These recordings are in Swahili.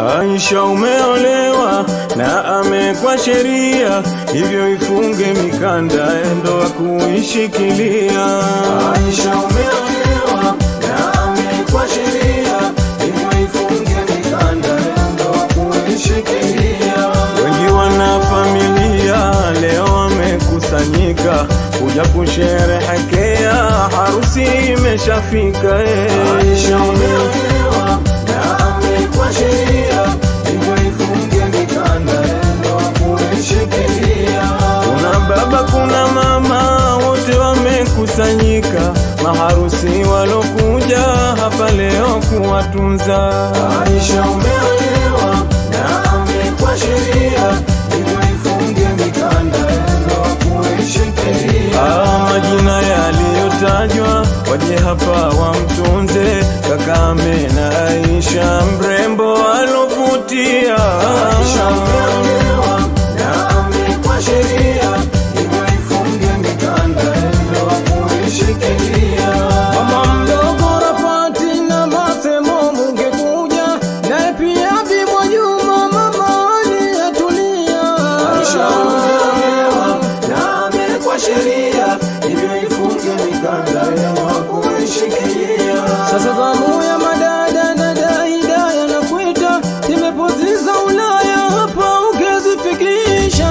Aisha umeolewa na amekwa sheria, hivyo ifunge mikanda ndoa kuishikilia. Aisha umeolewa na amekwa sheria, hivyo ifunge mikanda ndoa kuishikilia. Wengi wana familia leo wamekusanyika kuja kusherehekea, harusi imeshafika. Aisha umeolewa na amekwa sheria, hivyo ifunge mikanda ndoa kuishikilia. Kuna baba, kuna mama, wote wamekusanyika, maharusi walokuja hapa leo kuwatunza. Aisha umeolewa na amekwa sheria, hivyo ifunge mikanda ndoa kuishikilia. Ah, majina yaliyotajwa waje hapa wamtunze Kakame na Aisha mrembo alovutia. Aisha umeolewa na amekwa sheria, hivyo ifunge mikanda ndoa kuishikilia. Mama mdogo Rafati na Masemo mungekuja, naye pia Bimwa Juma mama aliyetulia. Aisha umeolewa na amekwa sheria, hivyo ifunge mikanda ndoa kuishikilia. Sasa zamu ya madada dada Hidaya na kwita imepoziza Ulaya hapa ukezifikisha.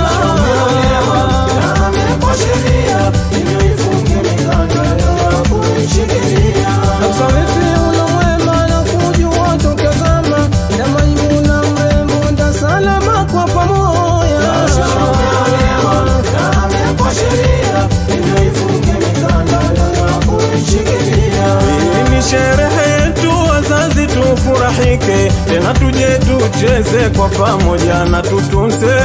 Msamifi ulo mwema na kujua tukazama na Maimuna mrembo nda salama kwa pamoja. Hii ni sherehe yetu, wazazi tufurahike, tena tuje tucheze kwa pamoja na tutunze.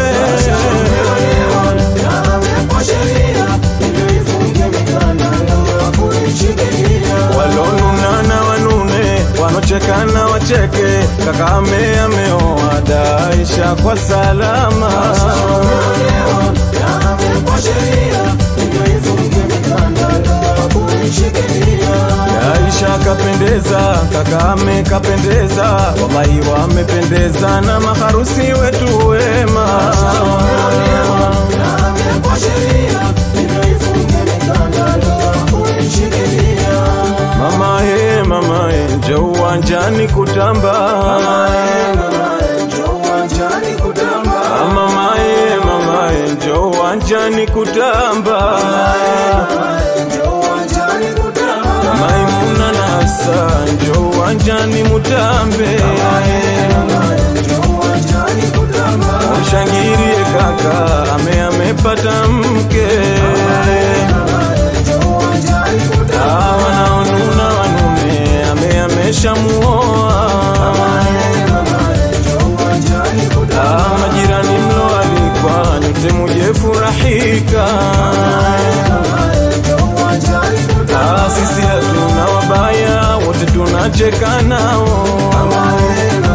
Walonuna na wanune, wanochekana wacheke, Kakame ameoa Daisha kwa salama. Aisha kapendeza, Kakame kapendeza, wallahi wamependeza na maharusi wetu wema. Mama he, mama he, njoo uwanjani kutamba. Mama he, mama he, njoo uwanjani kutamba. Maimuna na Hafsa, njoo uwanjani mutambe. Mshangirie kaka, ame amepata mke. Ah, wanaonuna wanume, ame ameshamuoa. Ah, majirani mloalikwa, nyote muje furahika. Ah, sisi hatuna wabaya, wote tunacheka nao.